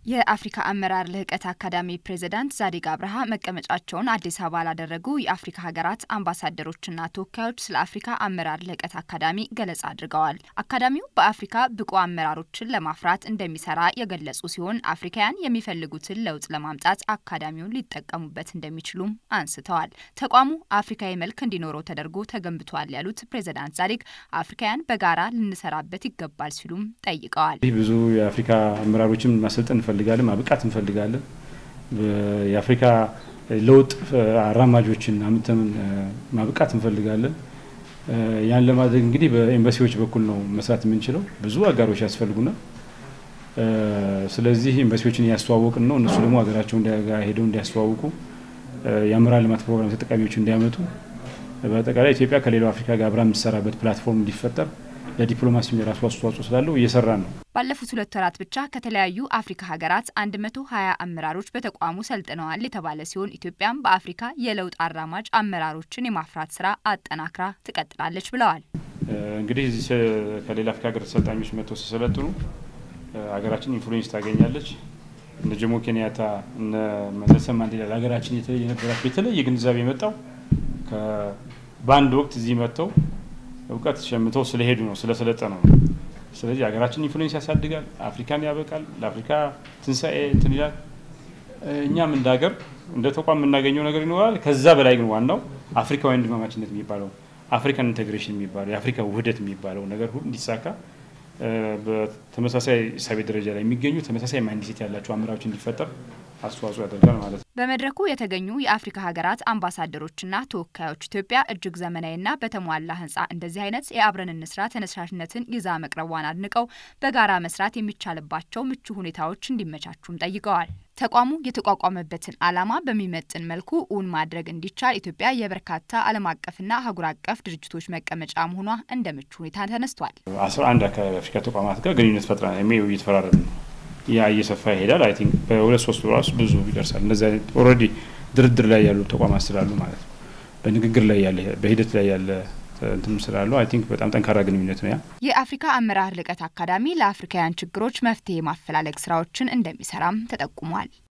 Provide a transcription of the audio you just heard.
የአፍሪካ አመራር ልህቀት አካዳሚ ፕሬዚዳንት ዛዲግ አብርሃ መቀመጫቸውን አዲስ አበባ ላደረጉ የአፍሪካ ሀገራት አምባሳደሮችና ተወካዮች ስለ አፍሪካ አመራር ልህቀት አካዳሚ ገለጻ አድርገዋል። አካዳሚው በአፍሪካ ብቁ አመራሮችን ለማፍራት እንደሚሰራ የገለጹ ሲሆን አፍሪካውያን የሚፈልጉትን ለውጥ ለማምጣት አካዳሚውን ሊጠቀሙበት እንደሚችሉም አንስተዋል። ተቋሙ አፍሪካዊ መልክ እንዲኖረው ተደርጎ ተገንብቷል ያሉት ፕሬዚዳንት ዛዲግ አፍሪካውያን በጋራ ልንሰራበት ይገባል ሲሉም ጠይቀዋል። ብዙ የአፍሪካ አመራሮችን ማሰልጠን እንፈልጋለን፣ ማብቃት እንፈልጋለን። የአፍሪካ ለውጥ አራማጆችን አምተን ማብቃት እንፈልጋለን። ያን ለማድረግ እንግዲህ በኤምባሲዎች በኩል ነው መስራት የምንችለው። ብዙ አጋሮች ያስፈልጉናል። ስለዚህ ኤምባሲዎችን እያስተዋወቅን ነው። እነሱ ደግሞ ሀገራቸው ሄደው እንዲያስተዋውቁ የአመራር ልማት ፕሮግራም ተጠቃሚዎች እንዲያመጡ፣ በአጠቃላይ ኢትዮጵያ ከሌላው አፍሪካ ጋር አብራ የምትሰራበት ፕላትፎርም እንዲፈጠር ለዲፕሎማሲ የራሱ አስተዋጽኦ ስላለው እየሰራ ነው። ባለፉት ሁለት ወራት ብቻ ከተለያዩ አፍሪካ ሀገራት 120 አመራሮች በተቋሙ ሰልጥነዋል የተባለ ሲሆን ኢትዮጵያም በአፍሪካ የለውጥ አራማጅ አመራሮችን የማፍራት ስራ አጠናክራ ትቀጥላለች ብለዋል። እንግዲህ እዚህ ከሌላ አፍሪካ ሀገር ተሰልጣኞች መጥተው ሲሰለጥኑ ሀገራችን ኢንፍሉዌንስ ታገኛለች። እነ ጆሞ ኬንያታ እነ ኔልሰን ማንዴላ ለሀገራችን የነበራቸው የተለየ ግንዛቤ የመጣው በአንድ ወቅት እዚህ መጥተው እውቀት ሸምተው ስለሄዱ ነው፣ ስለሰለጠነው ነው። ስለዚህ ሀገራችን ኢንፍሉዌንስ ያሳድጋል፣ አፍሪካን ያበቃል፣ ለአፍሪካ ትንሣኤ እንትን ይላል። እኛም እንደ ሀገር እንደ ተቋም የምናገኘው ነገር ይኖራል። ከዛ በላይ ግን ዋናው አፍሪካዊ ወንድማማችነት የሚባለው አፍሪካን ኢንቴግሬሽን የሚባለው የአፍሪካ ውህደት የሚባለው ነገር ሁሉ እንዲሳካ በተመሳሳይ እሳቤ ደረጃ ላይ የሚገኙ ተመሳሳይ ማይንድሴት ያላቸው አመራሮች እንዲፈጠር አስተዋጽኦ ያደርጋል ማለት ነው። በመድረኩ የተገኙ የአፍሪካ ሀገራት አምባሳደሮችና ተወካዮች ኢትዮጵያ እጅግ ዘመናዊና በተሟላ ሕንጻ እንደዚህ አይነት የአብረን እንስራ ተነሳሽነትን ይዛ መቅረቧን አድንቀው በጋራ መስራት የሚቻልባቸው ምቹ ሁኔታዎች እንዲመቻቹም ጠይቀዋል። ተቋሙ የተቋቋመበትን ዓላማ በሚመጥን መልኩ እውን ማድረግ እንዲቻል ኢትዮጵያ የበርካታ ዓለም አቀፍና አህጉር አቀፍ ድርጅቶች መቀመጫ መሆኗ እንደ ምቹ ሁኔታ ተነስቷል። አስራ አንድ አካባቢ አፍሪካ ተቋማት ጋር ግንኙነት ፈጥራ እየተፈራረም ነው ያ እየሰፋ ይሄዳል። አይ ቲንክ በሁለት ሶስት ራሱ ብዙ ይደርሳል። እነዚህ አይነት ኦልሬዲ ድርድር ላይ ያሉ ተቋማት ስላሉ ማለት ነው። በንግግር ላይ ያለ በሂደት ላይ ያለ እንትም ስላሉ አይ ቲንክ በጣም ጠንካራ ግንኙነት ነው ያ። የአፍሪካ አመራር ልቀት አካዳሚ ለአፍሪካውያን ችግሮች መፍትሄ ማፈላለግ ስራዎችን እንደሚሰራም ተጠቁሟል።